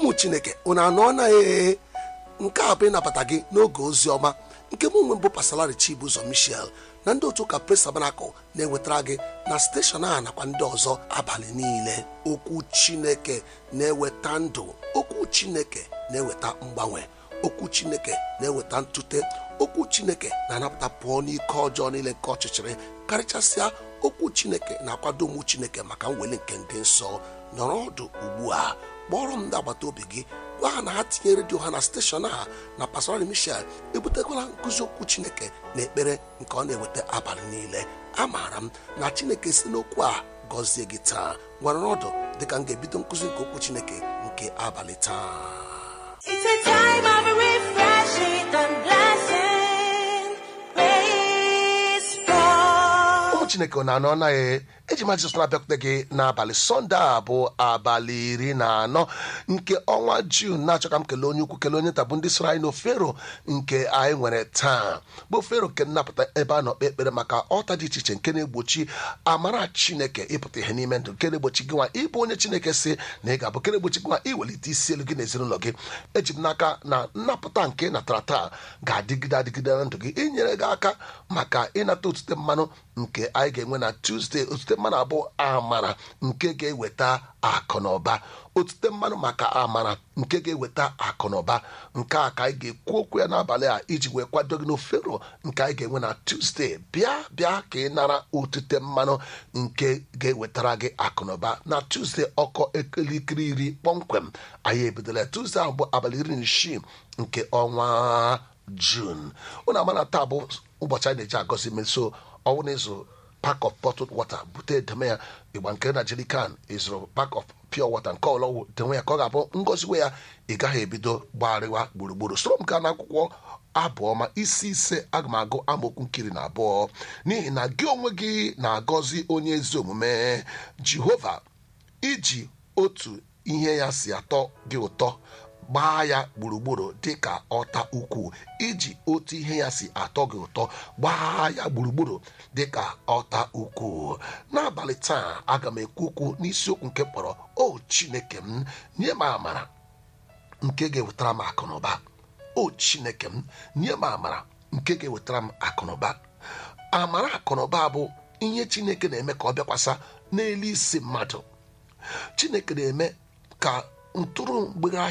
ụmụ chineke unu anọ na ee nke a bụ ịnabata gị n'oge ozi ọma nke mụ nwe mbụ pasalari chibụzọ michel na ndị otu ụka pres tabanakụl na-ewetara gị na steshọn a nakwa ndị ọzọ abalị niile okwu chineke na-eweta ndụ okwu chineke na-eweta mgbanwe okwu chineke na-eweta ntute okwu chineke na-anapụta pụọ n'ike ọjọọ niile nke ọchịchịrị karịchasịa okwu chineke na-akwado ụmụ chineke maka mweli nke ndị nsọ nọrọ ọdụ ugbu a kpọrọ m ndị agbata obi gị gwa ha na ha tinye redio ha na steshọn a na pastorali michel ebutekwala nkụzi okwu chineke na ekpere nke ọ na-eweta abalị niile amaara m na chineke si n'okwu a gọzie gị taa gwara ọdụ dịka m ga-ebido nkụzi nke okwu chineke nke abalị taa It's a time of refreshing and blessing. Praise God. ụmụ chineke ọ na-anọ anaghị eji ma jizọs na-abịakwute gị n'abalị sọnde a bụ abalị iri na anọ nke ọnwa jun na-achọ ka m kelee onye ukwu kelee onye nta bụ ndị soro anyị n'ofero nke anyị nwere taa bụ ofero nke nnapụta ebe a nọ kpe ekpere maka ọta dị iche iche nke na-egbochi amara chineke ịpụta ihe n'ime ndụ nke na-egbochi gị nwa ịbụ onye chineke si na ị ga-abụ nke na-egbochi gị nwa iwelite isi elu gị na ezinụlọ gị eji m n'aka na nnapụta nke ị natara taa ga-adịgide adịgide na ndụ gị inyere gị aka maka ịnata otute mmanụ nke anyị ga-enwe na tuzdee otute mmanụ abụọ amara nke ga-eweta akụ na ụba otute mmanụ maka amara nke ga-eweta akụ na ụba nke a ka anyị ga-ekwu okwu ya n'abalị a iji wee kwado gị n'ofero nke anyị ga-enwe na tuzdee bịa bịa ka ị nara otute mmanụ nke ga-ewetara gị akụ na ụba na tuzdee ọkọ elekere iri kpọmkwem anyị ebidola tuzdee ahụ bụ abalị iri na isii nke ọnwa jun ụnụ ama na taa bụ ụbọchị anyị na-eji agọzi meso ọnwụ na ịzụ pack of bottled water bute edeme ya ịgba nke na jerican ịzụrụ pack of pure water nke ọlọwụ dewe ya ka ọ ga-abụ ngọziwe ya ị gaghị ebido gbagharịwa gburugburu soro m gaa n'akwụkwọ abụọma isi ise aga m agụ amaokwu nkiri na abụọ n'ihi na gị onwe gị na-agọzi onye ezi omume jehova iji otu ihe ya si atọ gị ụtọ gbaa ya gburugburu dị ka ọta ukwu iji otu ihe ya si atọ gị ụtọ gbaa ya gburugburu dị ka ọta ukwu n'abalị taa aga m ekwu okwu n'isiokwu nke kpọrọ o chineke m nye m amara nke ga-ewetara m akụnụba o chineke m nye m amara nke ga-ewetara m akụnụba amara akụnụba bụ ihe chineke na-eme ka ọ bịakwasa n'elu isi mmadụ chineke na-eme ka ntụrụ mgbere